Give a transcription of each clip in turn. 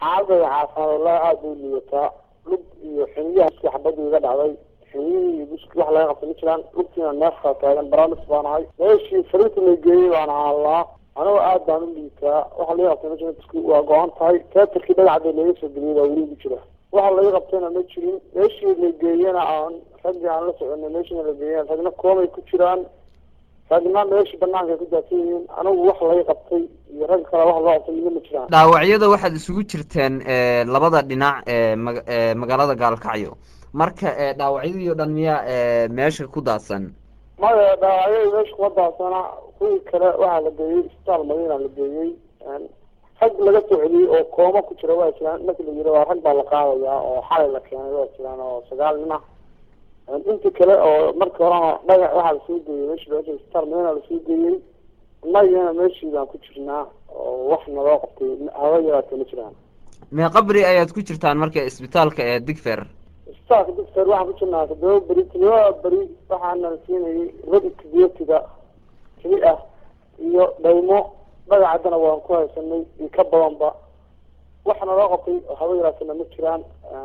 xaaladda caafimaad wallahi aada u liidataa lug iyo xiniyaha iska xabadii iga dhacday xiniyihii iyo buski wax laga qabta ma jiraan lugtiina neefkaa taagan baraalis baan ahay meeshii fariinta la geeyey baan ahalaa anigoo aad baan u liitaa waxa laga qabtay ma jira buski waa go-an tahay teatarkii dhagacda laga soo geliyay baa weli ugu jira waxa laga qabtayna ma jirin meeshii la geeyena aan raggii aan la soconay meeshiina la geeyen ragna koomay ku jiraan ragna meeshii banaanka ay ku daadsan yihiin anigu wax laga qabtay iyo rag kale wax loo qabtay midna ma jiraan dhaawacyada waxaad isugu jirteen labada dhinac ee ma- ee magaalada gaalkacyo marka dhaawacyadii oo dhan miyaa meesha ku daadsan maya dhaawacyadii meesha kuma daadsana kuwii kale waxaa la geeyey isbitaal madiina la geeyey rag laga soo celiyey oo kooma ku jira waa jiraan marki la yiri waa rag baa la qaadayaa oo xalay la keenay waa jiraan oo sagaal nin ah intii kale oo markii horena dhagax waxaa lasoo geeyey meeshii loo isbitaal madiina lasoo geeyey innagana meeshii baan ku jirnaa oo wax naloo qabtay haba yaraatee ma jiraan mee qabri ayaad ku jirtaan marka isbitaalka ee digfer isbitaalka digfer waxaan ku jirnaa todoba beri todoba beri waxaana la siinayay radika biyatiga keli ah iyo dhaymo dhagacaddana waan ku haysanay iyo ka badanba wax naloo qabtay oo haba yaraatena ma jiraan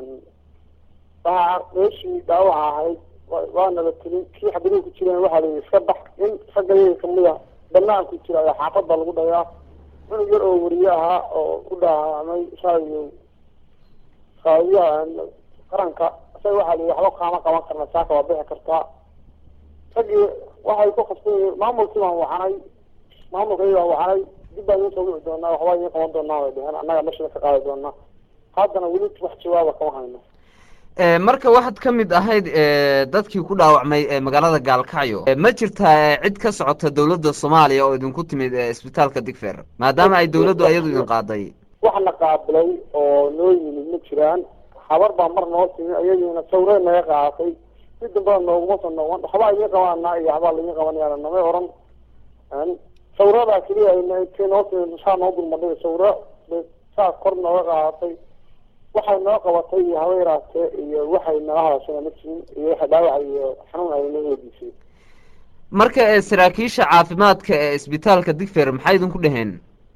waxaa meeshii dhaawaca ahayd waana la telin kii xabadihii ku jireen waxaa la yidhi iska bax in ragga yaga kamid a banaanku jira ayaa xaafad baa lagu dhayaa cunug yar oo wariye ahaa oo ku dhaamay shaayo qaadiyaha qaranka isaga waxaa la yidhi waxba kaama qaban karna saaka waa bixi kartaa raggii waxay ku qabsan yihiin maamulkii baan wacanay maamulkii baan wacanay dib baan idiin soo wici doonaa waxbaa idiin qaban doonaa way dheheen annaga mashina ka qaadi doonaa haddana weli wax jawaaba kama hayno marka waxaad ka mid ahayd dadkii ku dhaawacmay magaalada gaalkacyo ma jirtaa cid ka socota dowladda soomaaliya oo idinku timid isbitaalka digfer maadaama ay dowladdu iyadu idin qaaday waxna qaabilay oo noo yimid ma jiraan habar baa mar noo timi ayadiina sawree naga qaadatay si dambada nooguma soo noqon waxbaa idiin qabanaa iyo waxbaa laidin qabanaya namay oran sawradaa keliya intay noo timi saa noo dulmadhay sawra saa kor nooga qaadatay waxay noo qabatay iyo haba yaraatee iyo waxay nala hadashana ma jirin iyo waxa dhaawac iyo xanuun ay noo weydiisay marka saraakiisha caafimaadka ee isbitaalka digfer maxay idinku dheheen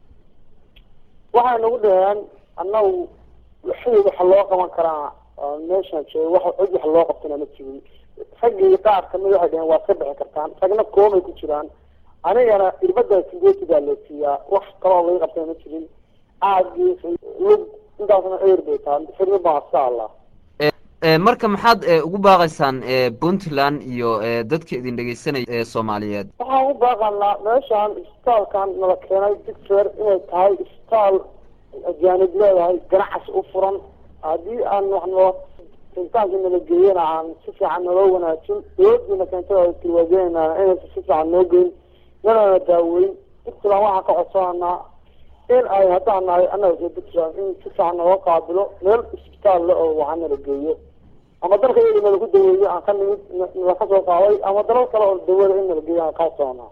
waxay nagu dhaheen annagu waxay waxa loo qaban karaa meeshaan jooga wax cid wax loo qabtana ma jirin raggii qaar kamid waxay dhaheen waa iska bixi kartaan ragna koomay ku jiraan anigana irbada sideeti baa la siiyaa wax kaloo laga qabtana ma jirin aagii lug intaasna eer bay tahay firmi baan iska allaa marka maxaad ugu baaqaysaan puntland iyo dadka idin dhegeysanaya ee soomaaliyeed waxaan u baaqanaa meeshaan isbitaalkan nala keenay digfer inay tahay isbitaal ajaanib leedahay ganacsi u furan haddii aan wax noo intaanki nala geeyana aan si fiican naloo wanaajin dawladiina keentay tilwaajeynaa inaysa si fiican noo geyn nalana daaweyn puntland waxaan ka codsananaa in ay haddaan nahay annaga soo puntland in si fiican naloo qaabilo meel isbitaal le oo waxaa nala geeyo ama dalka yadi nalagu daweeyo aan ka nimid nala ka soo qaaday ama dalal kale oo dawada in nala geeyo aan kaa soconaa